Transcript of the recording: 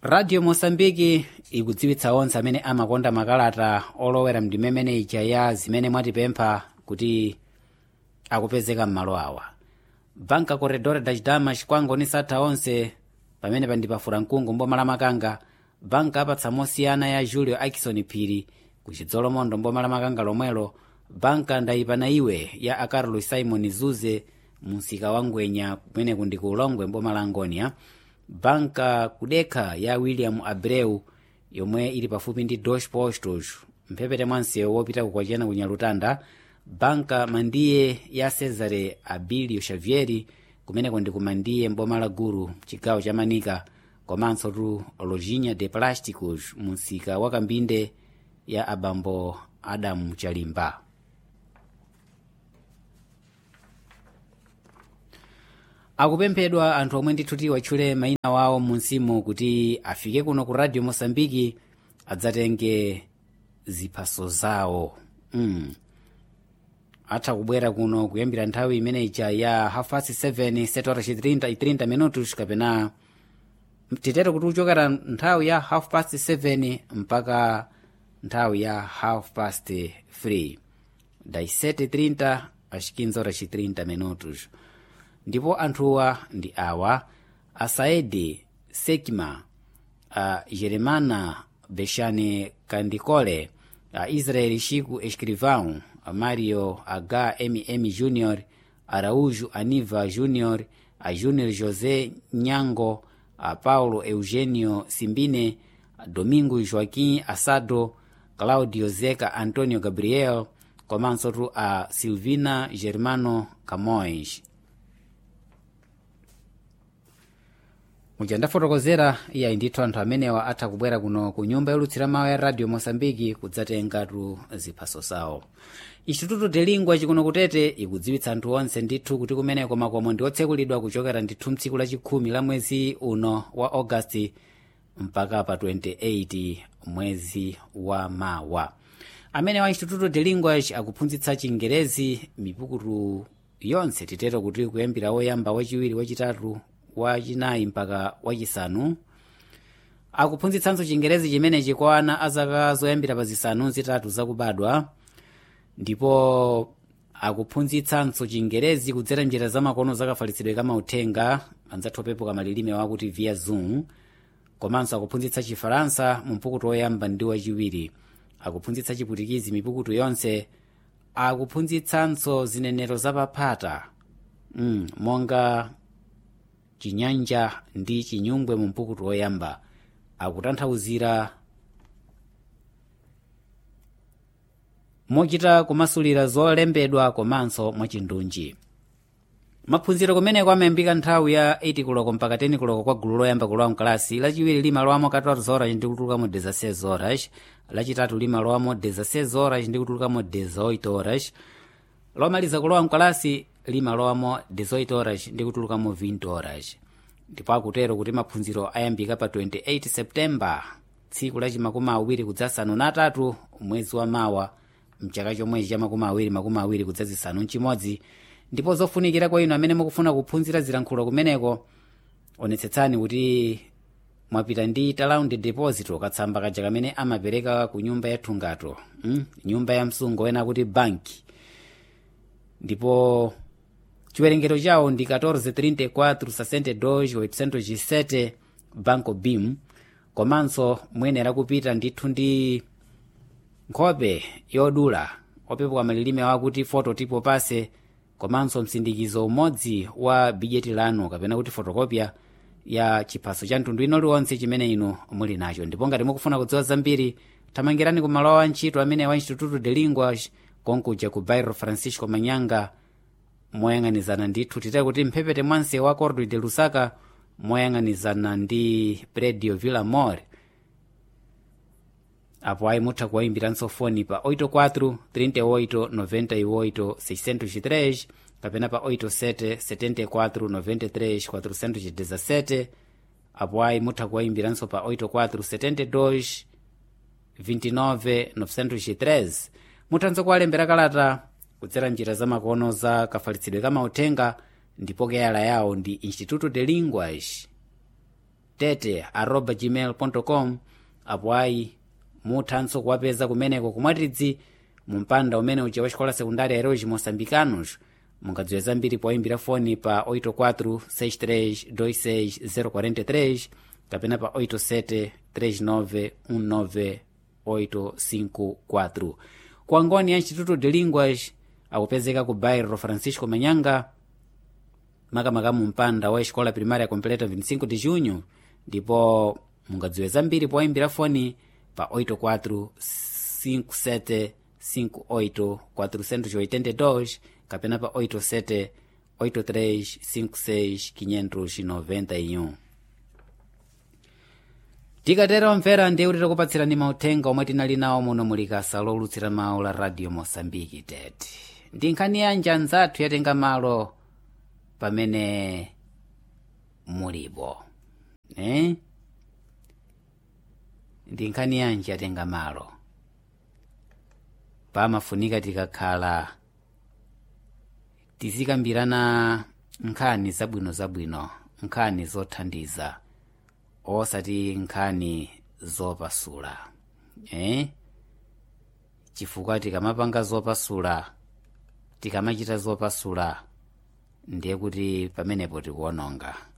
radio mosambiki ikudziwitsa onse amene amakonda makalata olowera mndimemene ija ya zimene mwatipempha kuti akupezeka m'malo awa banka corredor da chidama chikwangoni satha onse pamene pandipafura mkungu mboma la makanga banka apatsa mosiyana ya julio akison phiri ku chidzolomondo mboma la makanga lomwelo banka ndayipana iwe ya acarlos simon zuze msika wa ngwenya kumene kundi ku ulongwe mboma la angonia banka kudekha ya william abreu yomwe ili pafupi ndi dos postos mphepete mwa msewu wopita kukwachena ku nyalutanda banka mandiye ya cesare abilio xavieri kumeneko ndi kumandiye mboma la guru chigawo cha manika komanso tu lojinha de plásticos msika wa kambinde ya abambo adamu chalimba akupemphedwa anthu omwe ndithu atchule mayina wawo munsimu kuti afike kuno ku radio mosambiki adzatenge ziphaso zawo mm. atha kubwera kuno kuyambira nthawi imene ija ya half past 7 setora 30 30 minutos kapena titero kuti kuchokera nthawi ya half past 7 mpaka nthawi ya half past 3 das 7:30 às 15 horas e 30 minutos ndipo anthuwa ndi awa asaedi sekima a jeremana bexane kandikole a israel chico escrivão a mario h mm junior araújo aniva junior a junior josé nyango a paulo eugênio simbine a domingo joaquim assado claudio zeca antonio gabriel komanso tu a silvina germano camões muja ndafotokozera iyayi ndithu anthu amenewa atha kubwera kuno ku nyumba yolutsira mawu ya radio mosambiki kudzatengatu ziphaso zawo instituto de lingua chikuno kutete ikudziwitsa anthu onse ndithu kuti kumeneko makomo ndi otsekulidwa kuchokera ndithu mtsiku lachikhumi la mwezi uno wa agasti mpaka pa 28 mwezi wa mawa amene wa instituto de linguage akuphunzitsa chingerezi mipukutu yonse titero kuti kuyambira woyamba wachiwiri wachitatu wachinayi mpaka wachisanu akuphunzitsanso chingerezi chimenechi kwa ana azaka zoyambira pa zisanu zitatu zakubadwa ndipo akuphunzitsanso chingerezi kudzera njira zamakono zakafalitsidwe kamauthenga anzathu opepuka malilime wakuti via zoom komanso akuphunzitsa chifaransa mu mpukutu woyamba ndi wachiwiri akuphunzitsa chiputikizi mipukutu yonse akuphunzitsanso zinenero zapaphata mm, monga chinyanja ndi chinyungwe mu mpukutu woyamba akutanthauzira mochita kumasulira zolembedwa komanso mwachindunji maphunziro kumeneko amayambika nthawi ya 8 kuloko mpaka 10 kuloko kwa gulu loyamba kulowa mkalasi lachiwiri limalowamo 14 horas ndi kutulukamo 16 horas lachitatu limalowamo 16 horas ndi kutulukamo 18 horas lomaliza kulowa mkalasi limalowamo 18 horas ndi kutulukamo 20 horas ndipo akutero kuti maphunziro ayambika pa 28 septemba tsiku lachi makumi awiri kudzasanu natatu mwezi wa mawa mchaka chomwechi cha makumi awiri makumi awiri kudzazisanu mchimodzi ndipo zofunikira kwa inu amene mukufuna kuphunzira zilankhulo kumeneko onetsetsani kuti mwapita ndi talaundi deposito katsamba kaja kamene amapereka ku nyumba ya thungato mm? nyumba ya msungo ena kuti banki ndipo chiwerengero chawo ndi 1434 banco bim komanso muyenera kupita ndithu ndi nkhope yodula opepuka malilime wakuti foto tipo pase komanso msindikizo umodzi wa bijeti lanu kapena kuti fotokopya ya chiphaso cha mtundu ino liwonse chimene inu muli nacho ndipo ngati mukufuna kudziwa zambiri thamangirani ku malo a ntchito amene wa instituto de linguas konkuja ku bairro francisco manyanga moyang'anizana ndithu titayi kuti mphepete mwanse wa cordo de lusaka moyang'anizana ndi predio villa mor apo ayi mutha kuwayimbiranso foni pa 84 38 98 603 kapena pa 87 74 93 417 apo ayi mutha kuwayimbiranso pa 84 72 29 903 muthanso kuwalembera kalata kudzera njira zamakono za kafalitsidwe kamauthenga ndipo keyala yawo ndi instituto de linguas tete arroba gmail com apo ayi muthanso kuwapeza kumeneko kumwatidzi mu mpanda umene uja wa xikola sekundari heróis moçambicanos mungadziwe zambiri poyimbira foni pa 84 63 26 043 kapena pa 87 39 19 854 kuangoni ya instituto de linguas akupezeka ku bairro francisco manyanga makamaka mu mpanda wa escola primária completa 25 de junho ndipo mungadziwe zambiri poyimbira foni pa 84 57 58 482 kapena pa 87 83 56 591 tikatero mvera ndiye kuti takupatsirani mauthenga omwe tinali nawo muno mulikasa lolutsira mawu la radio mosambiki tete ndi nkhani yanji anzathu yatenga malo pamene mulipo eh? ndi nkhani yanji yatenga malo pamafunika tikakhala tizikambirana nkhani zabwinozabwino nkhani zothandiza osati nkhani zopasula eh? chifukwa tikamapanga zopasula tikamachita zopasula ndiye kuti pamenepo tikuononga